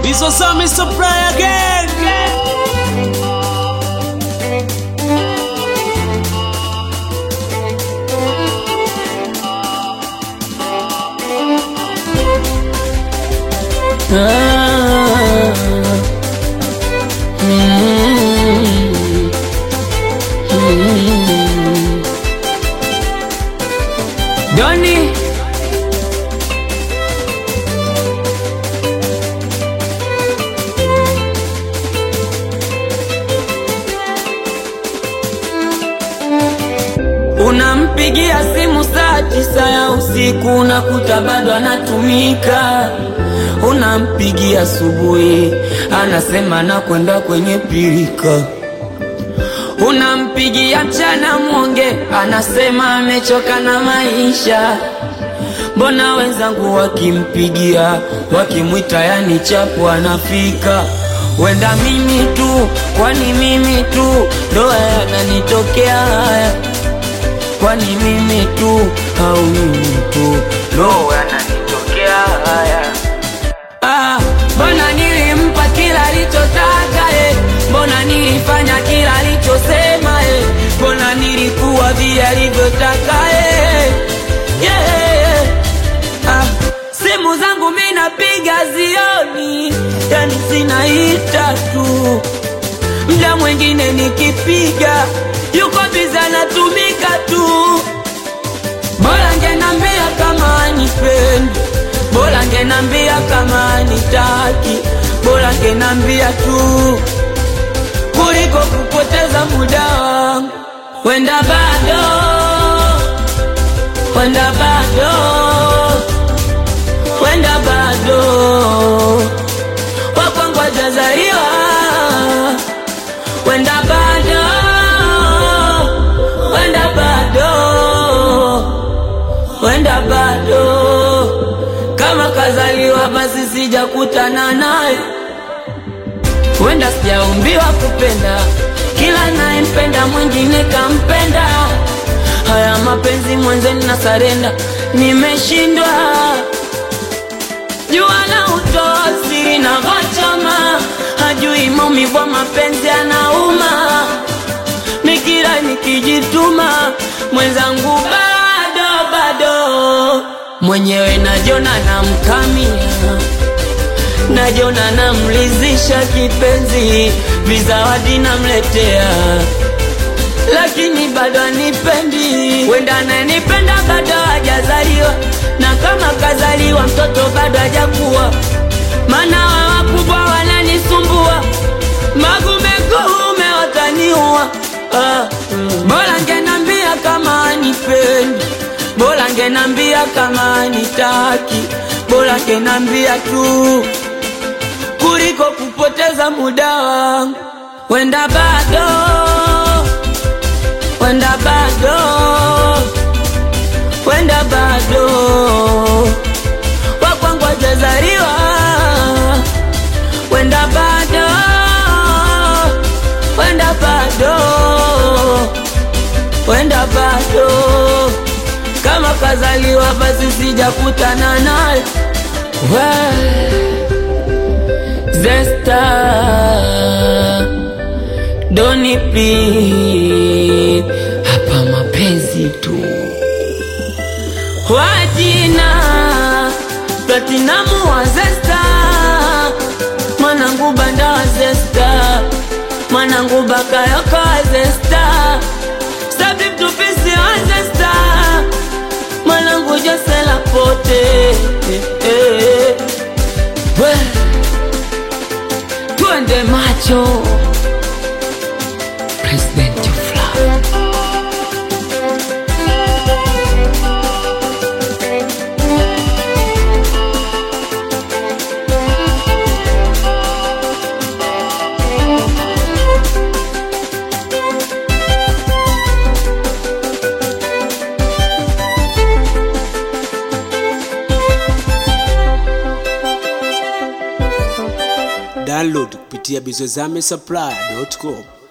Bizo Sami Supply again. Ah, mm, mm. Doni Unampigia simu saa tisa ya usiku unakuta bado anatumika. Unampigia asubuhi anasema nakwenda kwenye pirika. Unampigia mchana mwonge anasema amechoka na maisha. Mbona wenzangu wakimpigia wakimwita yani chapu anafika. Wenda mimi tu, kwani mimi tu ndo yananitokea haya kwani mimi tu au mimi tu ndo yananitokea haya. Ah, mbona nilimpa kila alichotaka eh? Mbona nilifanya kila alichosema eh? Mbona nilikuwa vile alivyotaka eh? yeah. ah, simu zangu mi napiga zioni, yani zinaita tu mda mwingine nikipiga yuko biza anatumika tu. Bora ngenambia kama anipendi, bora ngenambia kama anitaki, bora ngenambia tu kuliko kupoteza muda wangu. Wenda bado, wenda bado, wenda bado wakwangu hajazaliwa, wenda bado wenda bado, wenda bado, kama kazaliwa basi sijakutana naye, wenda sijaumbiwa kupenda, kila nayempenda mwingine kampenda. Haya mapenzi mwenzeni na sarenda, nimeshindwa jua na utoa siri na ghachama, hajui maumivu ya mapenzi anauma nikira nikijituma mwenzangu bado bado mwenyewe najona namkamia najona namlizisha kipenzi vizawadi namletea lakini bado anipendi wenda ananipenda bado hajazaliwa na kama kazaliwa mtoto bado hajakuwa maana wa wakubwa wananisumbua magumekuume wataniua ah. bora ngenambia kama anipendi bora ngenambia kama anitaki bora ngenambia tu kuliko kupoteza muda wangu wenda bado wenda bado wenda bado wakwangu hajazaliwa wenda bado wenda bado wenda bado kama kazaliwa basi sijakutana naye We, Zesta Doni please hapa mapenzi tu wajina platinamu wa Zesta mwanangu banda wa Zesta mwanangu bakayoko wa Zesta sabi mtupisi wa Zesta mwanangu Josela pote eh, eh. We, twende macho President of Love. Download kupitia bizozame supply.com.